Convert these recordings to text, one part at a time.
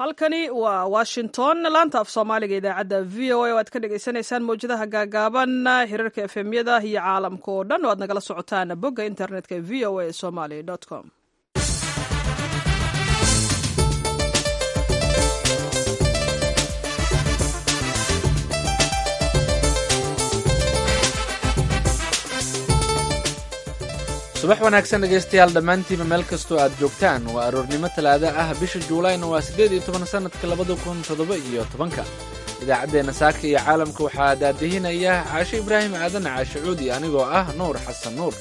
halkani waa washington laanta af soomaaliga idaacadda v o a oo aad ka dhagaysanaysaan mawjadaha gaagaaban hirarka efemyada iyo caalamka oo dhan oo aad nagala socotaan bogga internetka v o a somaly com subax wanaagsan dhegaystayaal dhammaantiinba meel kastoo aad joogtaan waa aroornimo talaada ah bisha juulayna waa siddeed iyo toban sannadka labada kun toddoba iyo tobanka idaacaddeenna saaka iyo caalamka waxaa daadihinaya caashe ibraahim aadan caashe cuudi anigoo ah nuur xasan nuur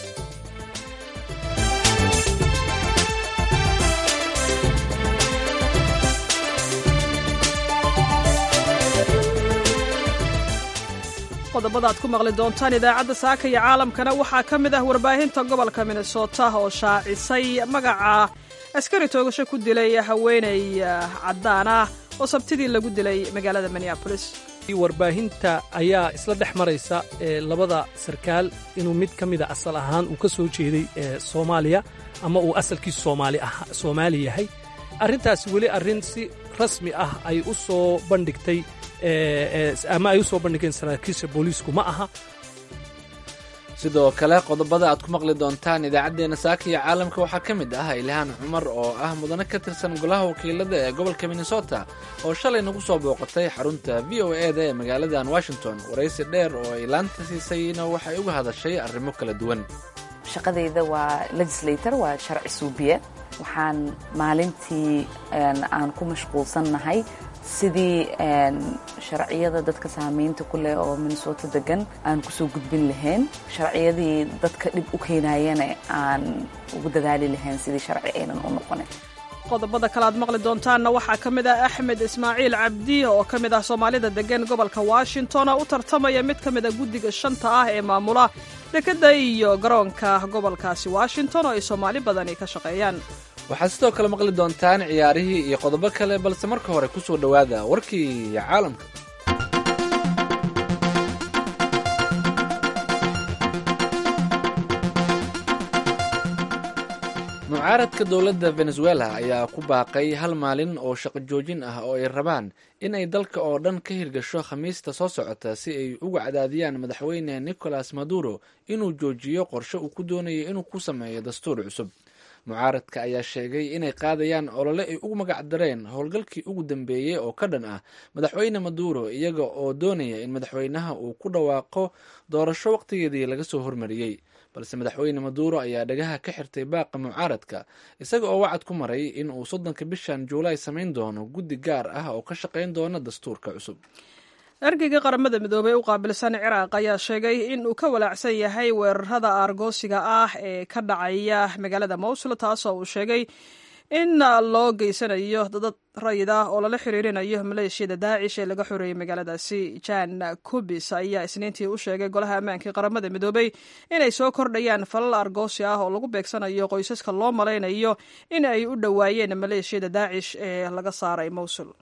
qodobada aad ku maqli doontaan idaacadda saaka iyo caalamkana waxaa ka mid ah warbaahinta gobolka minnesota oo shaacisay magaca askari toogasho ku dilay haweeney caddaan ah oo sabtidii lagu dilay magaalada minneabolis warbaahinta ayaa isla dhex maraysa labada sarkaal inuu mid ka mida asal ahaan uu ka soo jeeday soomaaliya ama uu asalkiisu soomaali yahay arrintaasi weli arrin si rasmi ah ay u soo bandhigtay ama ay u soo bandhigeen saraakiisha booliisku ma aha sidoo kale qodobada aad ku maqli doontaan idaacaddeenna saaka iyo caalamka waxaa ka mid ah ilhaan cumar oo ah mudane ka tirsan golaha wakiilada ee gobolka minnesota oo shalay nagu soo booqatay xarunta v o e da ee magaaladan washington waraysi dheer oo ay laanta siisayna waxay uga hadashay arrimo kala duwan shaqadayda waa legislator waa sharci suubiye waxaan maalintii aan ku mashquulsannahay sidii sharciyada dadka saamaynta ku leh oo minnesota degan aan kusoo gudbin lahayn sharciyadii dadka dhib u keenayana aan ugu dadaali lahayn sidii sharci aynan u noqonin qodobada kale aad maqli doontaanna waxaa ka mid ah axmed ismaaciil cabdi oo ka mid ah soomaalida degan gobolka washington oo u tartamaya mid ka mid a guddiga shanta ah ee maamula dekedda iyo garoonka gobolkaasi washington oo ay soomaali badani ka shaqeeyaan waxaad sidoo kale maqli doontaan ciyaarihii iyo qodobo kale balse marka hore ku soo dhowaada warkii caalamka mucaaradka dowladda venezuela ayaa ku baaqay hal maalin oo shaqo joojin ah oo ay rabaan in ay dalka oo dhan ka hirgasho khamiista soo socota si ay uga cadaadiyaan madaxweyne nicolas maduro inuu joojiyo qorshe uu ku doonayo inuu ku sameeyo dastuur cusub mucaaradka ayaa sheegay inay qaadayaan olole ay ugu magac dareen howlgalkii ugu dambeeyey oo ka dhan ah madaxweyne maduro iyaga oo doonaya in madaxweynaha uu ku dhawaaqo doorasho waqtigeedii laga soo hormariyey balse madaxweyne maduro ayaa dhagaha ka xirtay baaqa mucaaradka isaga oo wacad ku maray in uu soddonka bishan juulaay samayn doono guddi gaar ah oo ka shaqayn doona dastuurka cusub ergeyga qaramada midoobey u qaabilsan ciraaq ayaa sheegay in uu ka walaacsan yahay weerarada aargoosiga ah ee ka dhacaya magaalada mowsul taasoo uu sheegay in loo geysanayo dad rayid ah oo lala xiriirinayo maleeshiyada daacish ee laga xoreeyey magaaladaasi jan kubis ayaa isniintii u sheegay golaha ammaankai qaramada midoobey inay soo kordhayaan falal argoosi ah oo lagu beegsanayo qoysaska loo malaynayo in ay u dhowaayeen maleeshiyada daacish ee laga saaray mowsul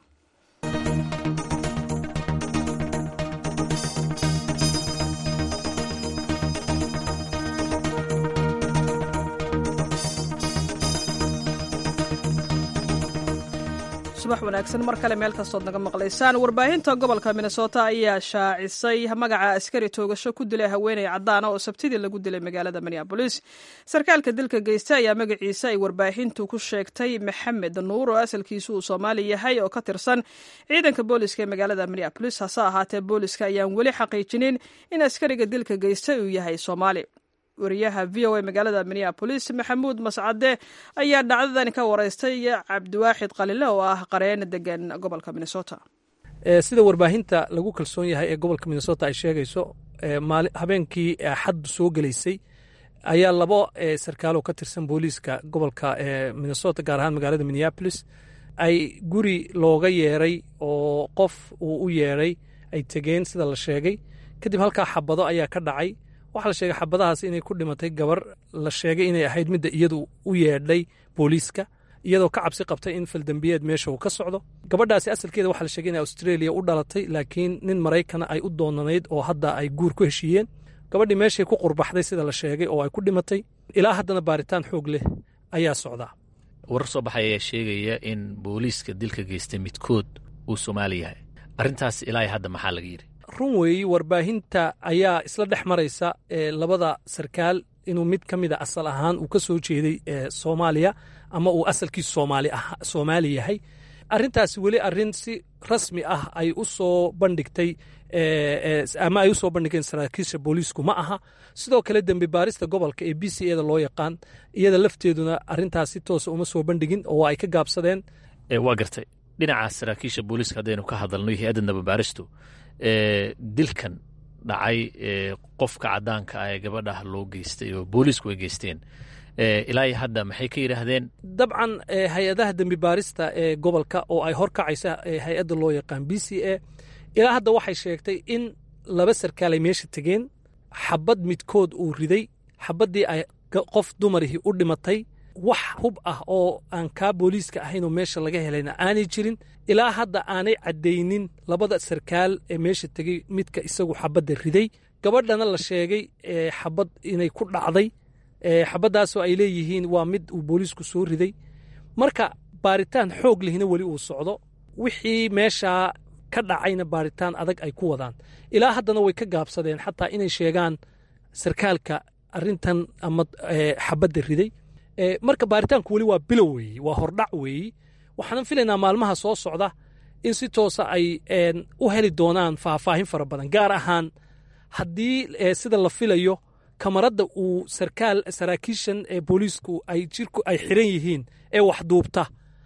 subax wanaagsan mar kale meel kastood naga maqlaysaan warbaahinta gobolka minnesota ayaa shaacisay magaca askari toogasho ku dilay haweeney caddaana oo sabtidii lagu dilay magaalada minneabolis sarkaalka dilka geysta ayaa magaciisa ay warbaahintu ku sheegtay maxamed nuur oo asalkiisu uu soomaali yahay oo ka tirsan ciidanka booliska ee magaalada minneabolis hase ahaatee booliska ayaan weli xaqiijinin in askariga dilka geysta uu yahay soomaali wariyaha v o a magaalada minneabolis maxamuud mascade ayaa dhacdadan ka waraystay cabdiwaaxid qalile oo ah qareen degan gobolka minnesota sida warbaahinta lagu kalsoon yahay ee gobolka minnesota ay sheegayso habeenkii xaddu soo gelaysay ayaa labo sarkaalo ka tirsan booliiska gobolka minnesota gaar ahaan magaalada minneabolis ay guri looga yeeray oo qof uu u yeeray ay tegeen sida la sheegay kadib halkaa xabado ayaa ka dhacay waxaa la sheegay xabadahaas inay ku dhimatay gabar la sheegay inay ahayd midda iyadu u yeedhay booliiska iyadoo ka cabsi qabtay in faldembiyeed meesha uu ka socdo gabadhaasi asalkeeda waxaa la sheegay inay australia u dhalatay laakiin nin maraykana ay u doonanayd oo hadda ay guur ku heshiiyeen gabadhii meeshay ku qurbaxday sida la sheegay oo ay ku dhimatay ilaa haddana baaritaan xoog leh ayaa socdaa warar soo baxay ayaa sheegaya in booliiska dilka geystay midkood uu soomaali yahay arrintaas ilaa hadda maxaa laga yidhi run weeyi warbaahinta ayaa isla dhex maraysa labada sarkaal inuu mid ka mida asal ahaan uu ka soo jeeday soomaaliya ama uu asalkiisu soomaali yahay arrintaasi weli arrin si rasmi ah ay u soo bandhigtay ama ay u soo bandhigeen saraakiisha booliisku ma aha sidoo kale dembi baarista gobolka ee b c eda loo yaqaan iyada lafteeduna arrintaas si toosa uma soo bandhigin oo ay ka gaabsadeen waa gartay dhinaca saraakiisha booliiska haddaynu ka hadalno hay-adda nababaaristu dilkan dhacay qofka caddaanka ah ee gabadhah loo geystay oo booliisku ay geysteen ilaa iyo hadda maxay ka yidhaahdeen dabcan hay-adaha dembi baarista ee gobolka oo ay hor kacaysa hay-adda loo yaqaan b c a ilaa hadda waxay sheegtay in laba sarkaal ay meesha tegeen xabad midkood uu riday xabaddii ay qof dumarihii u dhimatay wax hub ah oo aan kaa booliiska ahaynoo meesha laga helayna aanay jirin ilaa hadda aanay caddaynin labada sarkaal ee meesha tegey midka isagu xabadda riday gabadhana la sheegay xabad inay ku dhacday xabaddaasoo ay leeyihiin waa mid uu booliisku soo riday marka baaritaan xoog lehina weli uu socdo wixii meeshaa ka dhacayna baaritaan adag ay ku wadaan ilaa haddana way ka gaabsadeen xataa inay sheegaan sarkaalka arrintan ama xabadda riday marka baaritaanku weli waa bilow weeye waa hordhac weeye waxaanan filaynaa maalmaha soo socda in si toosa ay u heli doonaan faahfaahin fara badan gaar ahaan haddii sida la filayo kamaradda uu sarkaal saraakiishan ee booliisku ay jirku ay xiran yihiin ee wax duubta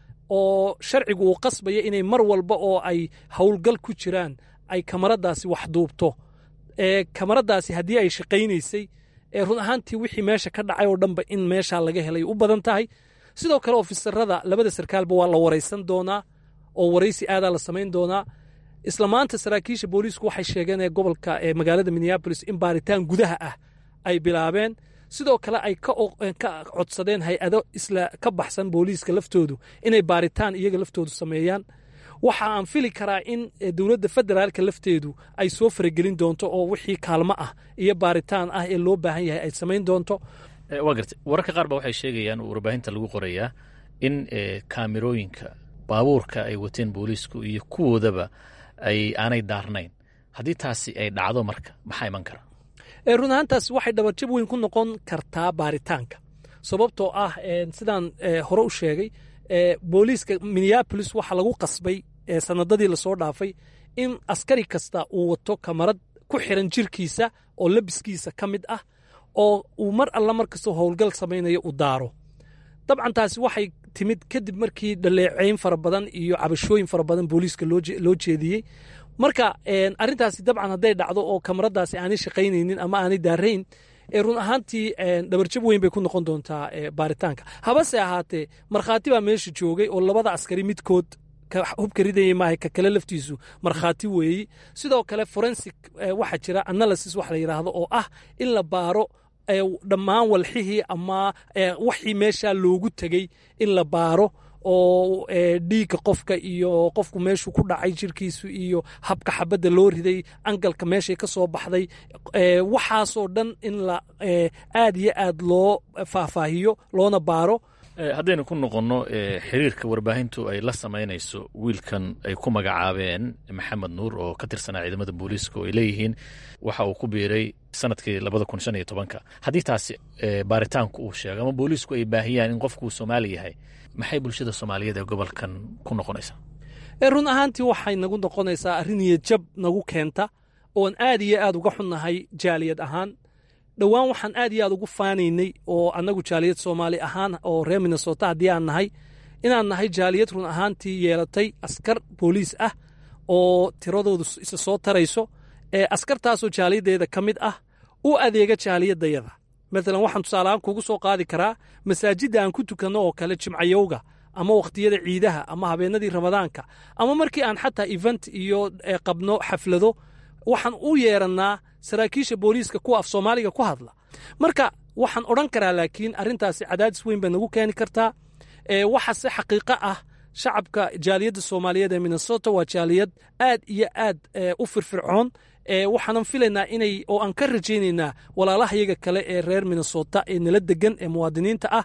oo sharcigu uu qasbaya inay mar walba oo ay howlgal ku jiraan ay kamaraddaasi wax duubto ee kamaraddaasi haddii ay shaqaynaysay ee run ahaantii wixii meesha ka dhacay oo dhanba in meeshaa laga helay u badan tahay sidoo kale ofisarada labada sarkaalba waa la waraysan doonaa oo waraysi aadaa la samayn doonaa isla maanta saraakiisha booliisku waxay sheegeen ee gobolka ee magaalada minneabolis in baaritaan gudaha ah ay bilaabeen sidoo kale ay ka codsadeen hay-ado isla ka baxsan booliiska laftoodu inay baaritaan iyaga laftoodu sameeyaan waxa aan fili karaa in dowladda federaalka lafteedu ay soo faragelin doonto oo wixii kaalmo ah iyo baaritaan ah ee loo baahan yahay ay samayn doonto waa gartay wararka qaar ba waxay sheegayaan oo warbaahinta lagu qorayaa in kaamirooyinka baabuurka ay wateen booliisku iyo kuwoodaba ay aanay daarnayn haddii taasi ay dhacdo marka maxaa iman kara run ahaantaas waxay dhabarjab weyn ku noqon kartaa baaritaanka sababtoo ah sidaan hore u sheegay booliiska minneabolis waxaa lagu qasbay sanadadii lasoo dhaafay in askari kasta uu wato kamarad ku xiran jirkiisa oo labiskiisa ka mid ah oo uu mar alla mar kastoo howlgal samaynayo u daaro dabcan taasi waxay timid kadib markii dhaleeceyn fara badan iyo cabashooyin fara badan booliiska loo jeediyey marka arrintaasi dabcan hadday dhacdo oo kamaradaasi aanay shaqaynaynin ama aanay daarayn run ahaantii dhabarjab weyn bay ku noqon doontaa baaritaanka habase ahaatee markhaati baa meesha joogay oo labada askari midkood hubka ridayay maaha ka kale laftiisu markhaati weeyi sidoo kale forensic waxaa jira analysis wax la yidhaahdo oo ah in la baaro dhammaan walxihii ama waxii meeshaa loogu tegey in la baaro oo dhiigga qofka iyo qofku meeshuu ku dhacay jirkiisu iyo habka xabadda loo riday angalka meeshay ka soo baxday waxaasoo dhan in la aad iyo aad loo faahfaahiyo loona baaro haddaynu ku noqonno xiriirka warbaahintu ay la samaynayso wiilkan ay ku magacaabeen maxamed nuur oo ka tirsanaa ciidamada booliiska oo ay leeyihiin waxa uu ku biiray sanadkii labada kun shan iyo tobanka haddii taasi baaritaanku uu sheego ama booliisku ay baahiyaan in qofku uu soomaali yahay maxay bulshada soomaaliyeed ee gobolkan ku noqonaysaa run ahaantii waxay nagu noqonaysaa arrin niyadjab nagu keenta oon aad iyo aad uga xunnahay jaaliyad ahaan dhowaan waxaan aad iyo aad ugu faanaynay oo annagu jaaliyad soomaali ahaan oo reer minnesota haddii aan nahay inaan nahay jaaliyad run ahaantii yeelatay askar booliis ah oo tiradoodu isa soo tarayso ee askartaasoo jaaliyaddeeda ka mid ah u adeega jaaliyadayada maalan waxaan tusaaleahaan kugu soo qaadi karaa masaajidda aan ku tukanno oo kale jimcayowga ama wakhtiyada ciidaha ama habeenadii ramadaanka ama markii aan xataa event iyo qabno xaflado waxaan u yeerannaa saraakiisha booliiska kuwa af soomaaliga ku hadla marka waxaan odhan karaa laakiin arrintaasi cadaadis weyn bay nagu keeni kartaa waxaase xaqiiqo ah shacabka jaaliyadda soomaaliyeed ee minnesota waa jaaliyad aad iyo aad u firfircoon waxaanan filaynaa inay oo aan ka rajaynaynaa walaalahayaga kale ee reer minnesota ee nala degan ee muwaadiniinta ah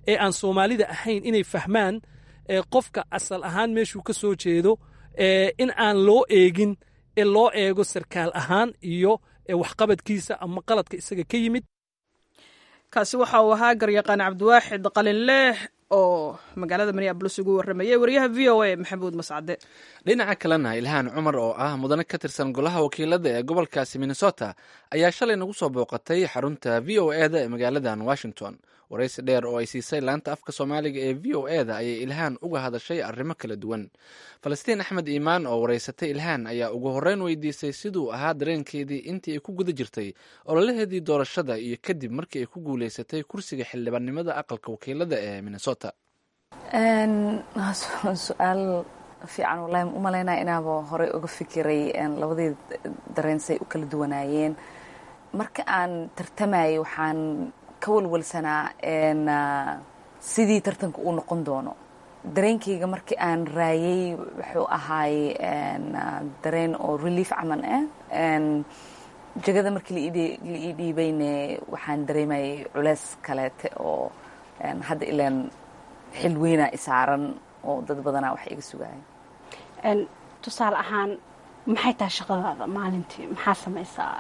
ee aan soomaalida ahayn inay fahmaan qofka asal ahaan meeshuu ka soo jeedo in aan loo eegin ee loo eego sarkaal ahaan iyo waxqabadkiisa ama qaladka isaga ka yimid kaasi waxa uu ahaa garyaqaan cabdiwaaxid qalinleeh oo magaalada minneabolis ugu warramayay wariyaha v o a maxamuud mascade dhinaca kalena ilhaan cumar oo ah mudane ka tirsan golaha wakiilada ee gobolkaasi minnesota ayaa shalay nagu soo booqatay xarunta v o e da ee magaaladan washington waraysi dheer oo ay siisay laanta afka soomaaliga ee v o e da ayay ilhaan uga hadashay arrimo kala duwan falastiin axmed iimaan oo waraysatay ilhaan ayaa ugu horreyn weydiisay siduu ahaa dareenkeedii intii ay ku guda jirtay ololaheedii doorashada iyo kadib markii ay ku guuleysatay kursiga xildhibaannimada aqalka wakiilada ee minnesota su-aal fiican wallahi u malaynaya inaaba horey uga fikiray labadii dareensay u kala duwanaayeen marka aan tartamayay waxaan ka walwalsanaa sidii tartanka uu noqon doono dareenkayga markii aan raayay wuxuu ahaay dareen oo relief camal ah jegada markii la ii dhiibayne waxaan dareemayay culeys kaleete oo hadda ilaan xil weynaa isaaran oo dad badanaa wax iga sugaaya tusaale ahaan maxay tahay shaqadaada maalintii maxaa samaysaa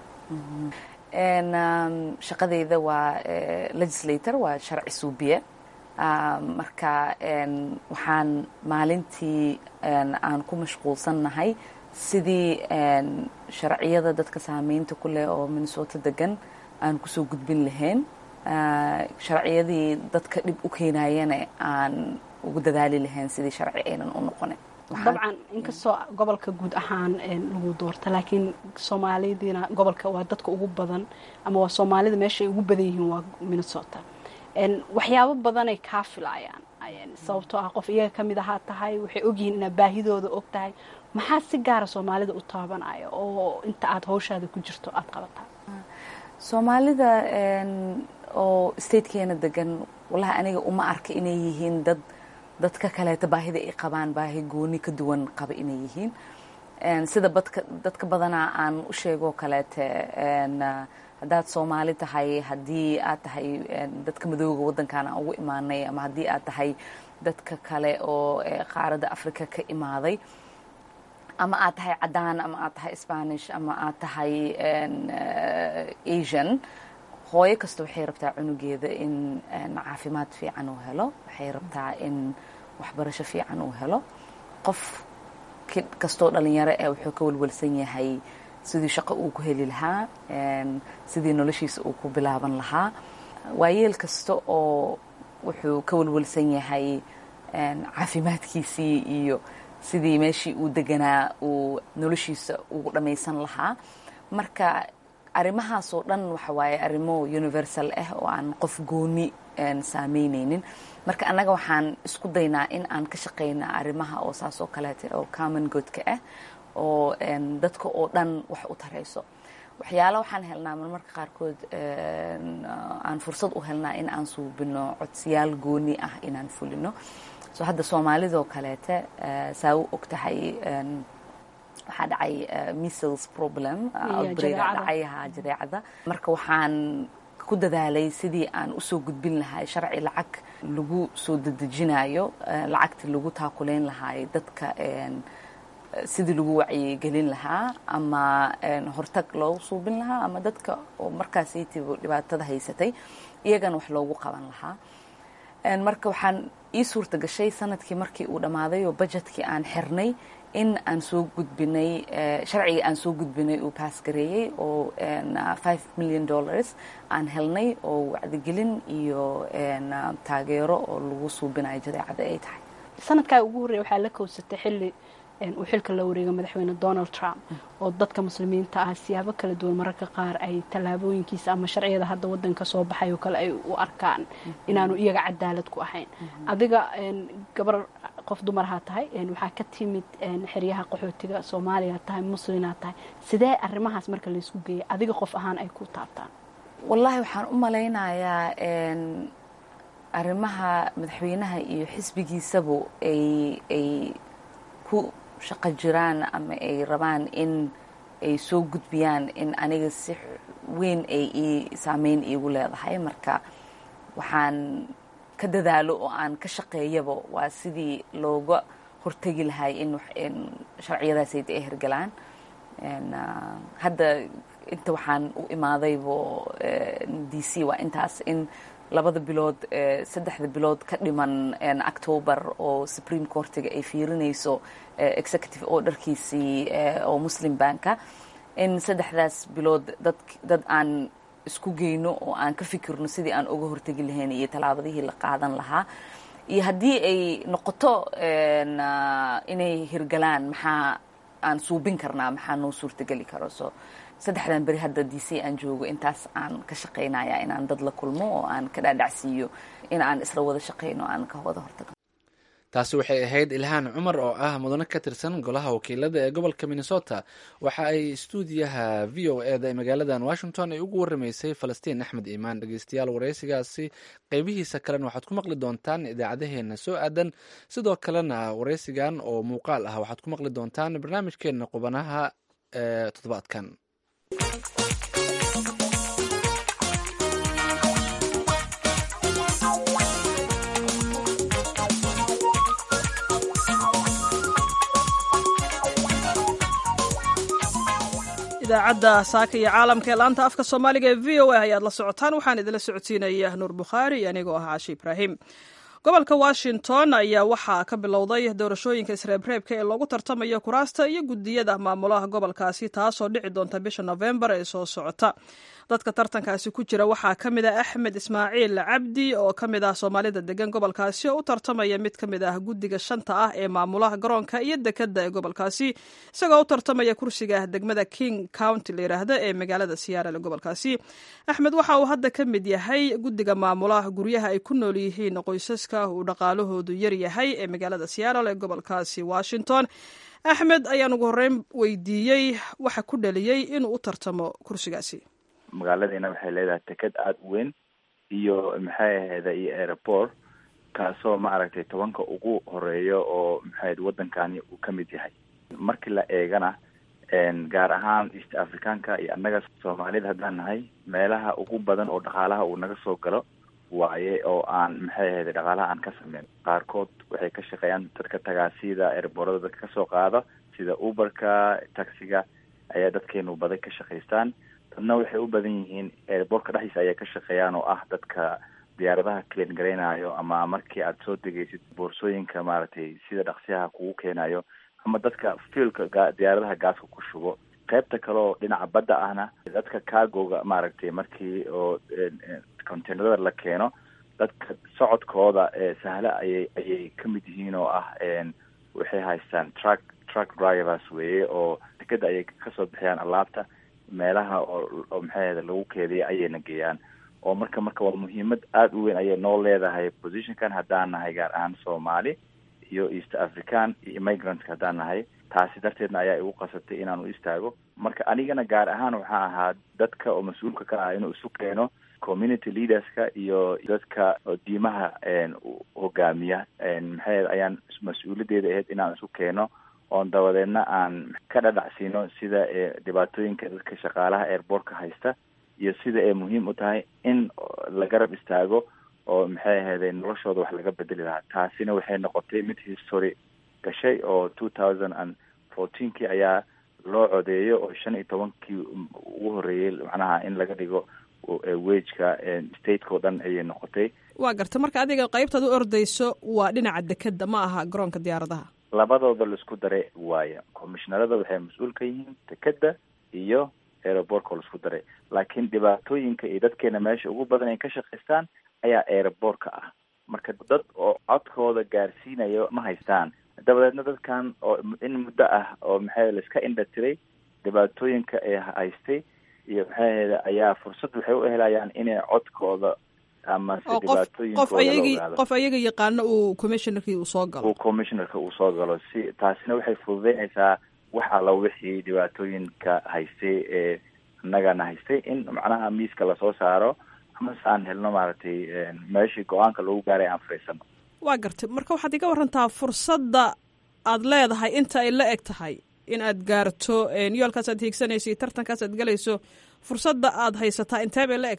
shaqadayda waa legislator waa sharci suubiye marka waxaan maalintii aan ku mashquulsannahay sidii sharciyada dadka saamaynta ku leh oo minnesota degan aan kusoo gudbin lahayn sharciyadii dadka dhib u keenayana aan ugu dadaali lahayn sidii sharci aynan u noqonin dabcan inkastoo gobolka guud ahaan lagu doorta laakiin soomaalidiina gobolka waa dadka ugu badan ama waa soomaalida meesha ay ugu badan yihiin waa minnesota waxyaabo badanay kaa filaayaan sababtoo ah qof iyaga ka mid ahaa tahay waxay ogyihiin inaad baahidooda og tahay maxaa si gaara soomaalida u taabanaya oo inta aad hawshaada ku jirto aada qabataa soomaalida oo statekeena degan wallahi aniga uma arka inay yihiin dad dadka kaleeta baahida ay qabaan baahi gooni ka duwan qaba inay yihiin sida badka dadka badanaa aan u sheegoo kaleete haddaad soomaali tahay haddii aad tahay dadka madooga waddankan aan ugu imaanay ama haddii aad tahay dadka kale oo qaaradda africa ka imaaday ama aad tahay caddaan ama aad tahay spanish ama aad tahay asian hooyo kasta waxay rabtaa cunugeeda in caafimaad fiican uu helo waxay rabtaa in waxbarasho fiican uu helo qof kastoo dhalinyaro eh wuxuu ka walwalsan yahay sidii shaqo uu ku heli lahaa sidii noloshiisa uu ku bilaaban lahaa waayeel kasta oo wuxuu ka walwalsan yahay caafimaadkiisii iyo sidii meeshii uu deganaa uu noloshiisa ugu dhammaysan lahaa marka arrimahaasoo dhan waxa waaye arrimo universal ah oo aan qof gooni saameyneynin marka annaga waxaan isku daynaa in aan ka shaqayna arrimaha oo saas oo kaleeta oo common goodka ah oo dadka oo dhan wax u tarayso waxyaala waxaan helnaa marmarka qaarkood aan fursad u helnaa in aan suubino codsiyaal gooni ah inaan fulino so hadda soomaalidoo kaleete saa u og tahay waxaa dhacay missles problem outbreaka dhacay ha jadeecada marka waxaan ku dadaalay sidii aan usoo gudbin lahay sharci lacag lagu soo dedejinayo lacagta lagu taakuleyn lahay dadka sidii lagu wacyigelin lahaa ama hortag loogu suubin lahaa ama dadka oo markaasaytiba dhibaatada haysatay iyagana wax loogu qaban lahaa marka waxaan ii suurta gashay sanadkii markii uu dhammaaday oo budgetkii aan xirnay in aan soo gudbinay sharcigii aan soo gudbinay uu baas gareeyey oo five million dollars aan helnay oo wacdigelin iyo taageero oo lagu suubinayo jadeecada ay tahay sanadkaa ugu horreeya waxaa la kowsatay xilli uu xilka la wareega madaxweyne donald trump oo dadka muslimiinta ah siyaabo kala duwan mararka qaar ay tallaabooyinkiisa ama sharciyada hadda wadanka soo baxay oo kale ay u arkaan inaanu iyaga cadaalad ku ahayn adiga gabar qof dumarahaa tahay waxaa ka timid xeryaha qaxootiga soomaaliya tahay muslinaa tahay sidee arrimahaas marka laysku geeyay adiga qof ahaan ay ku taabtaan wallaahi waxaan u malaynayaa arrimaha madaxweynaha iyo xisbigiisabu ay ay ku shaqo jiraan ama ay rabaan in ay soo gudbiyaan in aniga si weyn ay ii saameyn iigu leedahay marka waxaan ka dadaalo oo aan ka shaqeeyaba waa sidii looga hortegi lahay in sharciyadaasayda ay hirgalaan hadda inta waxaan u imaadaybo d c waa intaas in labada bilood saddexda bilood ka dhiman october oo supreme courtiga ay fiirinayso executive orderkiisii oo muslim banka in saddexdaas bilood dad dad aan isku geyno oo aan ka fikirno sidii aan uga hortegi lahayn iyo tallaabadihii la qaadan lahaa iyo haddii ay noqoto inay hirgalaan maxaa aan suubin karnaa maxaa noo suurtageli karo so saddexdan beri hadda d c aan joogo intaas aan ka shaqaynaya inaan dad la kulmo oo aan ka dhaadhacsiiyo in aan isla wada shaqayno aan ka wada hortagno taasi waxay ahayd ilhaan cumar oo ah mudane ka tirsan golaha wakiilada ee gobolka minnesota waxa ay stuudiyaha v o eda ee magaaladan washington ay ugu waramaysay falastiin axmed iimaan dhegeystayaal wareysigaasi qeybihiisa kalena waxaad ku maqli doontaan idaacadaheena soo aadan sidoo kalena wareysigan oo muuqaal ah waxaad ku maqli doontaan barnaamijkeena qubanaha ee toddobaadkan idaacadda saaka iyo caalamka ee laanta afka soomaaliga ee v o a ayaad la socotaan waxaan idinla socodsiinaya nuur bukhaari iyo anigoo ah caashi ibraahim gobolka washington ayaa waxaa ka bilowday doorashooyinka isreebreebka ee loogu tartamayo kuraasta iyo gudiyada maamulaha gobolkaasi taasoo dhici doonta bisha nofembar ee soo socota dadka tartankaasi ku jira waxaa ka mid ah axmed ismaaciil cabdi oo ka mid ah soomaalida degan gobolkaasi oo u tartamaya mid ka mid ah guddiga shanta ah ee maamulaha garoonka iyo dekadda ee gobolkaasi isagoo u tartamaya kursiga degmada king county la yidhaahda ee magaalada siyaarale gobolkaasi axmed waxa uu hadda ka mid yahay guddiga maamulaha guryaha ay ku nool yihiin qoysaska uu dhaqaalahoodu yar yahay ee magaalada siyaarale ee gobolkaasi washington axmed ayaan ugu horreyn weydiiyey waxa ku dhaliyey inuu u tartamo kursigaasi magaaladiina waxay leedahay teked aada u weyn iyo maxay ahayda iyo airport kaasoo maaragtay tobanka ugu horeeya oo maxayd waddankani uu ka mid yahay markii la eegana gaar ahaan east africanka iyo annaga soomaalida haddaan nahay meelaha ugu badan oo dhaqaalaha uu naga soo galo waaye oo aan maxay ahayda dhaqaalaha aan ka sameyn qaarkood waxay ka shaqeeyaan dadka tagaasida airboorada dadka kasoo qaada sida uberka taxiga ayaa dadkeenu baday ka shaqaystaan dadna waxay u badan yihiin airboortka dhexdiisa ayay ka shaqeeyaan oo ah dadka diyaaradaha kleen garaynayo ama markii aad soo degaysid boorsooyinka maaragtay sida dhaqsiyaha kugu keenayo ama dadka fiilka diyaaradaha gaaska ku shubo qaybta kale oo dhinaca badda ahna dadka cargoga maaragtay markii oo containerada la keeno dadka socodkooda sahla ayay ayay ka mid yihiin oo ah waxay haystaan truck truck drivers weeye oo dekeda ayay kasoo bixiyaan alaabta meelaha oo oo maxay ahda lagu keediya ayayna geeyaan oo marka marka waa muhiimad aada u weyn ayay noo leedahay positionkan haddaan nahay gaar ahaan soomaali iyo east african iyo immigrantska haddaan nahay taasi darteedna ayaa igu qasabtay inaan u istaago marka anigana gaar ahaan waxaa ahaa dadka oo mas-uulka ka ah inuu isu keeno community leaderska iyo dadka diimaha hogaamiya maxay ayaan mas-uuliyaddeeda ahayd inaan isu keeno oon dabadeedna aan ka dhadhacsiino sida dhibaatooyinka dadka shaqaalaha airboortka haysta iyo sida ay muhiim u tahay in la garab istaago oo maxay ahayday noloshooda wax laga bedeli lahaa taasina waxay noqotay mid history gashay oo two thousand and fourteenkii ayaa loo codeeyo oo shan iyo tobankii ugu horreeyey macnaha in laga dhigo wageka stateka o dhan ayay noqotay waa garta marka adiga qaybtaad u ordayso waa dhinaca dekeda ma aha garoonka diyaaradaha labadooda laisku daray waaya commishnarada waxay mas-uul ka yihiin dekeda iyo aerobortka laisku daray laakiin dhibaatooyinka iyo dadkeena meesha ugu badan ay ka shaqaystaan ayaa aerobortka ah marka dad oo codkooda gaarsiinayo ma haystaan dabadeedna dadkan oo in muddo ah oo maxay laiska indha tiray dhibaatooyinka ay haystay iyo maxay ahayda ayaa fursad waxay u helayaan inay codkooda ama se dhibaatooyinkooda qof ayaga yaqaano uu commissionerkii uu soo galo uu commissionerka uu soo galo si taasina waxay fududeynaysaa wax alla wixii dhibaatooyinka haystay ee annagana haystay in macnaha miiska lasoo saaro amase aan helno maaragtay meeshii go-aanka lagu gaaray aan fariisano waa gartay marka waxaad iga warantaa fursadda aad leedahay inta ay la eg tahay in aad gaarto yoolkaas aad hiigsanayso iyo tartankaas aad galayso fursadda aad haysataa intee bay la eg tahay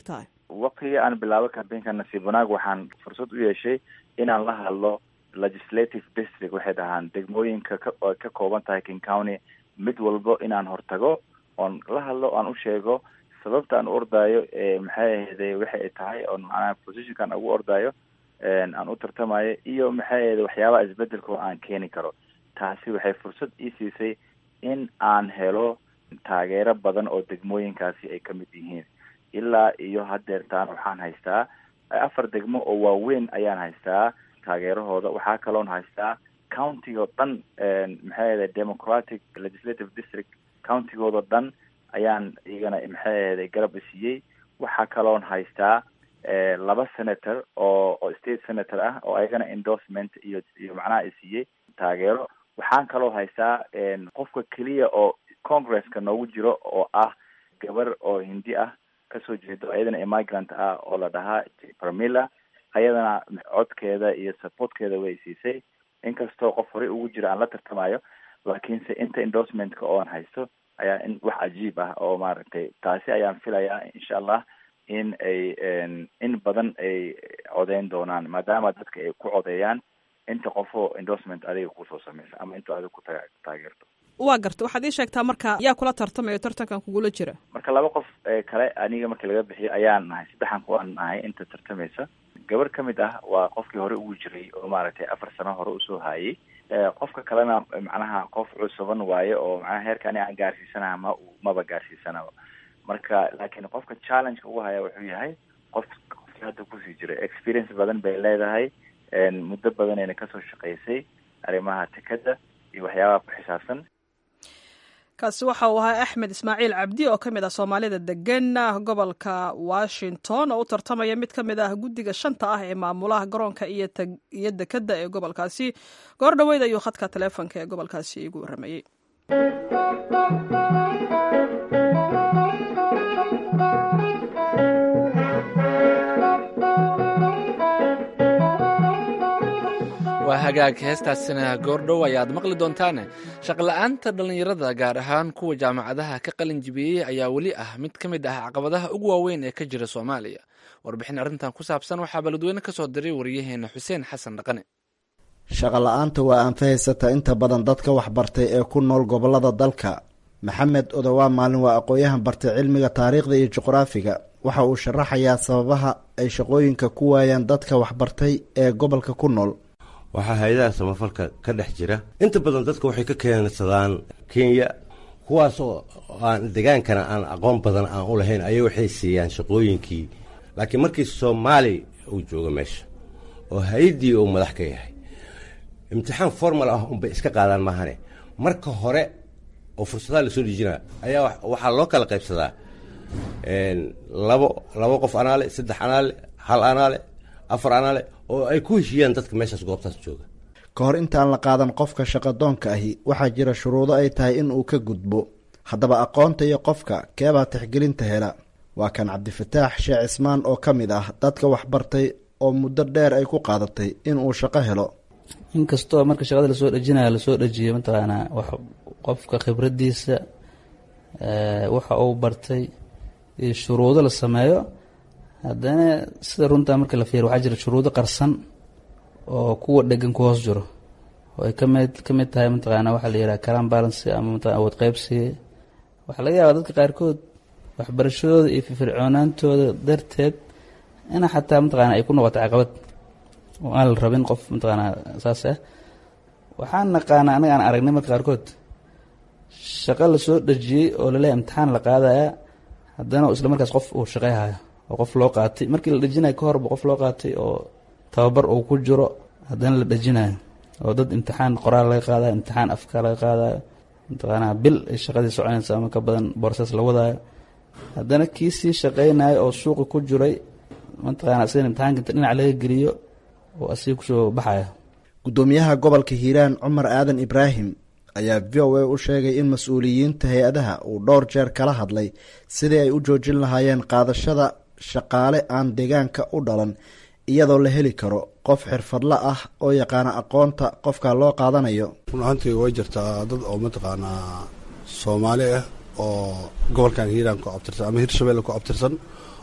waqtigii aan bilaabo cambaynka nasiib wanaag waxaan fursad u yeeshay inaan la hadlo legislative district waxay dhahaan degmooyinka ka ka kooban tahay king county mid walbo inaan hortago oon la hadlo aan u sheego sababta aan u ordaayo maxay ahayday waxay tahay oon macnaha positionkaan ugu ordaayo aan u tartamayo iyo maxay ahayday waxyaabaha isbedelka aan keeni karo taasi waxay fursad ii siisay in aan helo taageero badan oo degmooyinkaasi ay ka mid yihiin ilaa iyo hadeertaan waxaan haystaa afar degmo oo waaweyn ayaan haystaa taageerahooda waxaa kaloon haystaa countigo dhan maxay ahayday democratic legislative district countigooda dhan ayaan iyagana maxay ahayday garab isiiyey waxaa kaloon haystaa laba senator oo oo state senator ah oo ayagana endorsement iyo iyo macnaha isiiyey taageero waxaan kaloo haystaa qofka keliya oo congresska noogu jiro oo ah gabar oo hindi ah kasoo jeedo ayadana immigrant ah oo la dhahaa pramila ayadana codkeeda iyo supportkeeda way siisay inkastoo qof horey ugu jiro aan la tartamayo laakiinse inta endorsementka oon haysto ayaa in wax cajiib ah oo maaragtay taasi ayaan filayaa insha allah in ay in badan ay codeyn doonaan maadaama dadka ay ku codeeyaan inta qofoo endorsement adiga kusoo sameysa ama intuu adiga ku taageerto waa garta waxaad ii sheegtaa marka yaa kula tartamayo tartankan kugula jira marka laba qof kale aniga markii laga bixiyo ayaan nahay saddexan kuwaan nahay inta tartamaysa gabar ka mid ah waa qofkii hore ugu jiray oo maaragtay afar sano hore usoo haayay qofka kalena macnaha qof cusuban waaye oo macnaha heerka ani aan gaarsiisanaha ma maba gaarsiisanaba marka laakiin qofka challengeka ugu haya wuxuu yahay qof qofkii hadda kusii jira experience badan bay leedahay muddo badanayna kasoo shaqaysay arrimaha tikada iyo waxyaabaha ku xisaabsan kaasi waxa uu ahaa axmed ismaaciil cabdi oo ka mid ah soomaalida degan gobolka washington oo u tartamaya mid ka mid ah guddiga shanta ah ee maamulaha garoonka iyo dekedda ee gobolkaasi goor dhoweyd ayuu khadka taleefonka ee gobolkaasi igu warramayey waa hagaag heestaasina goordhow ayaad maqli doontaane shaqla-aanta dhallinyarada gaar ahaan kuwa jaamacadaha ka qalin jibiyey ayaa weli ah mid ka mid ah caqabadaha ugu waaweyn ee ka jira soomaaliya warbixin arrintan ku saabsan waxaa baladweyne ka soo diray wariyaheena xuseen xasan dhaqane shaqala-aanta waa aanfahaysata inta badan dadka waxbartay ee ku nool gobollada dalka maxamed odowaa maalin waa aqoon-yahan bartay cilmiga taariikhda iyo juqraafiga waxa uu sharaxayaa sababaha ay shaqooyinka ku waayaan dadka waxbartay ee gobolka ku nool waxaa hay-adaha samafalka ka dhex jira inta badan dadka waxay ka keensadaan kenya kuwaasoo aan degaankana aan aqoon badan aan u lahayn ayay waxay siiyaan shaqooyinkii laakiin markii soomaali uu joogo meesha oo hay-addii uu madax ka yahay imtixaan formal ah unbay iska qaadaan maahane marka hore oo fursadaha lasoo dhijinaa ayaa waxaa loo kala qaybsadaa labo labo qof anaale saddex anaale hal anaale afar anaale oo ay ku heshiiyaan dadka meeshaas goobtaas jooga ka hor intaan la qaadan qofka shaqadoonka ahi waxaa jira shuruudo ay tahay in uu ka gudbo haddaba aqoonta iyo qofka keebaa tixgelinta hela waa kan cabdifataax sheekh cismaan oo ka mid ah dadka waxbartay oo muddo dheer ay ku qaadatay in uu shaqo helo inkastoo marka shaqada lasoo dhejinayo lasoo dhejiyo mataqaanaa wax qofka khibraddiisa waxa uu bartay iyo shuruudo la sameeyo haddana sida runtaa marka la fiiriyo waxaa jira shuruudo qarsan oo kuwa dhegan ku hoos jiro oo ay kamid ka mid tahay mataqaanaa waxaa la yidhaha calan balancy ama mataqana awood qaybsiga waxaa laga yaabaa dadka qaarkood waxbarashadooda iyo firfircoonaantooda darteed ina xataa mataqaana ay ku noqoto caqabad oo aan la rabin qof mataqaanaa saas ah waxaan naqaanaa anaga aan aragnay marka qaarkood shaqo lasoo dhejiyey oo laleeyahy imtixaan la qaadaya haddana isla markaas qof uu shaqeyhayo oo qof loo qaatay markii la dhejinayo ka horba qof loo qaatay oo tababar uu ku jiro haddana la dhejinayo oo dad imtixaan qoraal laga qaadayo imtixaan afka laga qaadayo mataqaanaa bil ay shaqadii soconaysa ama ka badan borses la wadaayo haddana kii sii shaqeynayo oo suuqa ku jiray mataqaana asigan imtixaanka inta dhinac laga geliyo oo asiga kusoo baxaya guddoomiyaha gobolka hiiraan cumar aadan ibraahim ayaa v o a u sheegay in mas-uuliyiinta hay-adaha uu dhowr jeer kala hadlay sidii ay u joojin lahaayeen qaadashada shaqaale aan deegaanka u dhalan iyadoo la heli karo qof xirfadla ah oo yaqaana aqoonta qofka loo qaadanayo run ahaantii way jirtaa dad oo mataqaanaa soomaali ah oo gobolkan hiiraan ku abtirsan ama hirshabelle ku abtirsan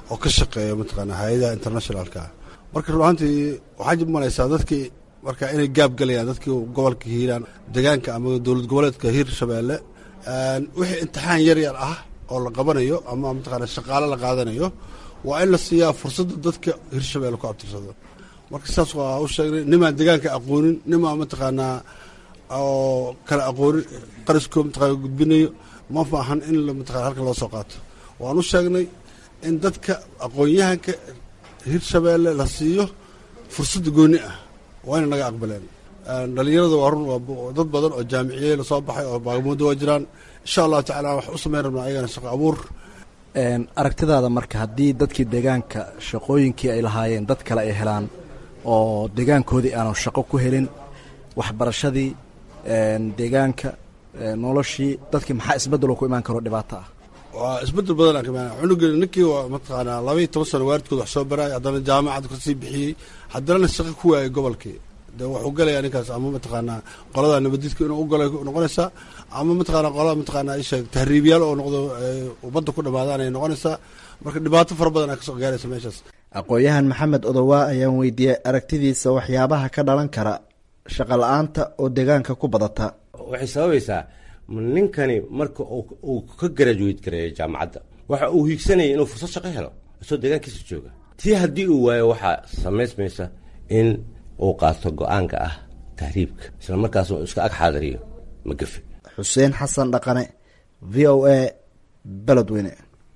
oo ka shaqeeya mataqaana hay-adaha internationalka marka ruaantii waxaa jib malaysaa dadkii marka inay gaab galayaan dadkii gobolka hiiraan degaanka ama dowlad goboleedka hiir shabeelle wixii imtixaan yar yar ah oo la qabanayo ama mataqaana shaqaale la qaadanayo waa in la siiyaa fursadda dadka hirshabeelle ku abtirsado marka sidaas waa u sheegnay nimaan degaanka aqoonin nimaan mataqaanaa oo kala aqoonin qariskoo mataqana gudbinayo ma maahan in mataqana halkan loo soo qaato waan u sheegnay in dadka aqoon-yahanka hirshabeelle la siiyo fursadda gooni ah waa ina naga aqbaleen dhalinyarada waa run waa dad badan oo jaamiciyey lasoo baxay oo baagamuuddo waa jiraan insha allahu tacala wax u samayn rabnaa ayagana shaqo abuur aragtidaada marka haddii dadkii deegaanka shaqooyinkii ay lahaayeen dad kale ay helaan oo deegaankoodii aanu shaqo ku helin waxbarashadii deegaanka noloshii dadkii maxaa isbeddel ku imaan karo dhibaato ah waa isbedel badan kama cunuga ninkii waa mataqaanaa laba iyo toban sano waalidkood wax soo baraay haddana jaamacad kasii bixiyey haddana shaqo ku waayay gobolkii de wuxuu galayaa ninkaas ama mataqaanaa qolada nabadidka inuu u galay noqonaysaa ama mataqaana qolada mataqaanaa isheeg tahriibyaal oo noqdo ubadda ku dhamaadaan ay noqonaysaa marka dhibaato fara badan aa kasoo gaaraysa meeshaas aqoon-yahan maxamed odowaa ayaan weydiiyey aragtidiisa waxyaabaha ka dhalan kara shaqa la-aanta oo deegaanka ku badata waxay sababaysaa ninkani marka uu ka garajuweyt gareeyo jaamacadda waxa uu hiigsanaya inuu fursad shaqo helo isoo deegaankiisa jooga tii haddii uu waayo waxaa samaysmaysa in uu qaato go-aanka ah tahriibka isla markaas uu iska ag xaadiriyo magafe xuseen xasan dhaqane v o a beledweyne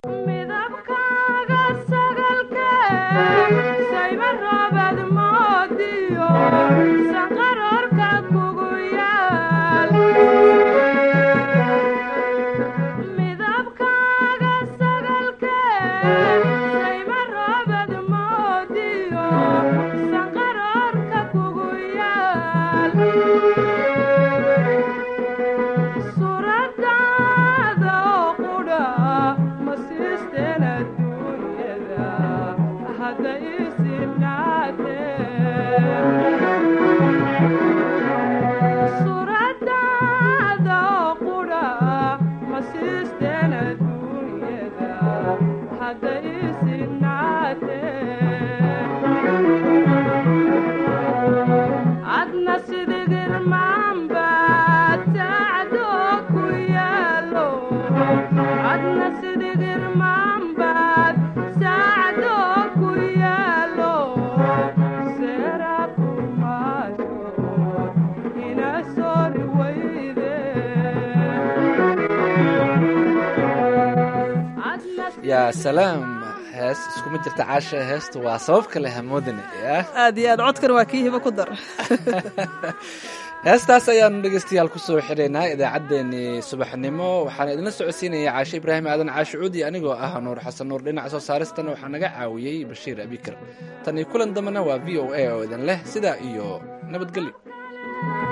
yaa salaam hees iskuma jirta caasha heestu waa sabab kale hamoodane aad iyo aad codkan waa kii hibo ku dar heestaas ayaanu dhegeystayaal kusoo xidhaynaa idaacaddeenii subaxnimo waxaana idinla socodsiinaya caashe ibraahim aadan caashi cuudi anigoo ah nuur xasan nuur dhinaca soo saaristana waxaa naga caawiyey bashiir abikar tan iyo kulan dambena waa v o a oo idin leh sidaa iyo nabadgelyo